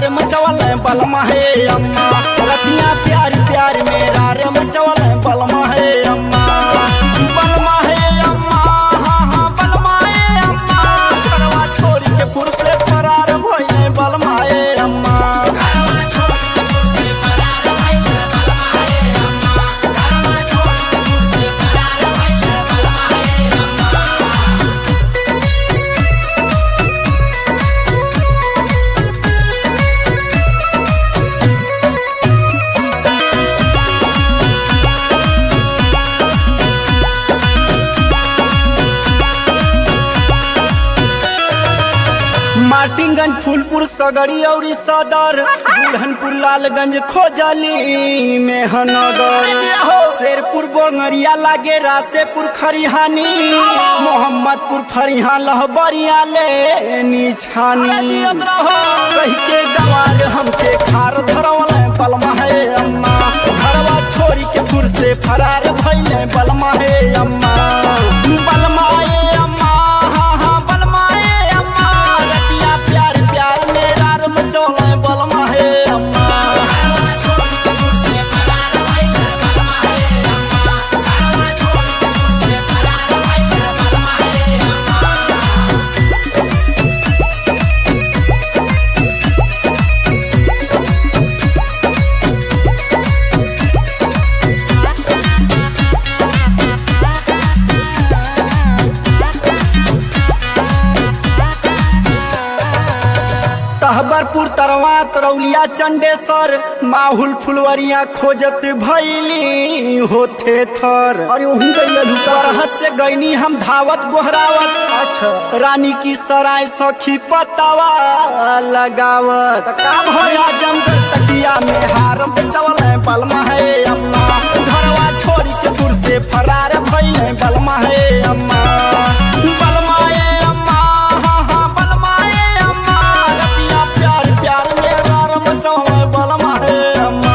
मचवल बलमा हे अम्मा रतिया प्यार प्यार मेरा रे मचवल बलमा हे अम्मा बलमा हे अम्मा हाँ हाँ बलमा हे अम्मा घरवा छोड़ के फुर से फरार भइले बलमा हे अम्मा मार्टिनगंज फूलपुर सगड़ी औरी सदर बुढ़नपुर लालगंज खोजली मेहनगर शेरपुर बोंगरिया लागे रासेपुर खरिहानी मोहम्मदपुर फरिहा लहबरिया ले निछानी कह के गवार हमके खार धरवल बलमा है अम्मा घरवा छोड़ी के फुर से फरार भइले बलमा है अम्मा बलमा ए अम्मा हाँ हाँ बलमा ए अम्मा रतिया प्यार प्यार मेरा रम चौले बलमा है अम्मा तहबरपुर तरवा तरौलिया चंडेसर माहुल फुलवरिया खोजत भैली होथे थर अरे वहीं गई से गईनी हम धावत गोहरावत अच्छा रानी की सराय सखी पतावा लगावत का भया जमगढ़ तकिया में हारम चवल बलमा है अम्मा घरवा छोड़ी के दूर से फरार भइले बलमा है अम्मा बलमा ए अम्मा हाँ हाँ बलमा ए अम्मा रतिया प्यार प्यार मेरा रम चौले बलमा है अम्मा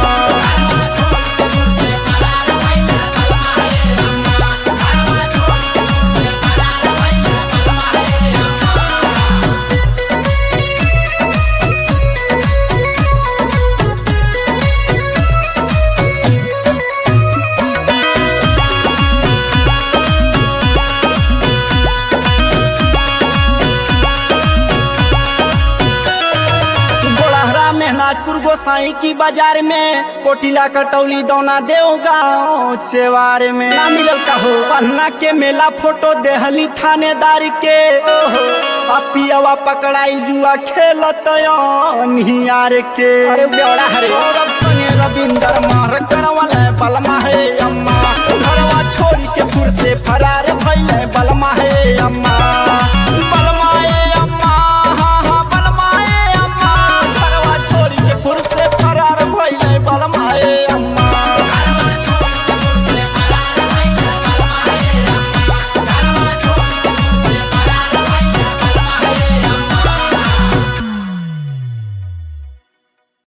गोड़हरा मेहनाजपुर गोसाई की बाजार में कोटिला कटौली दौना देव गाँव चेवार में ना मिलल कहो पन्ना के मेला फोटो देहली थानेदार के ओहो आ पियवा पकड़ाई जुआ खेलत निहार के अरे बेवड़ा हरे सौरभ संगे रविंदर मार करवल बलमा है अम्मा घरवा छोड़ी के फुर से फरार भइले बलमा है अम्मा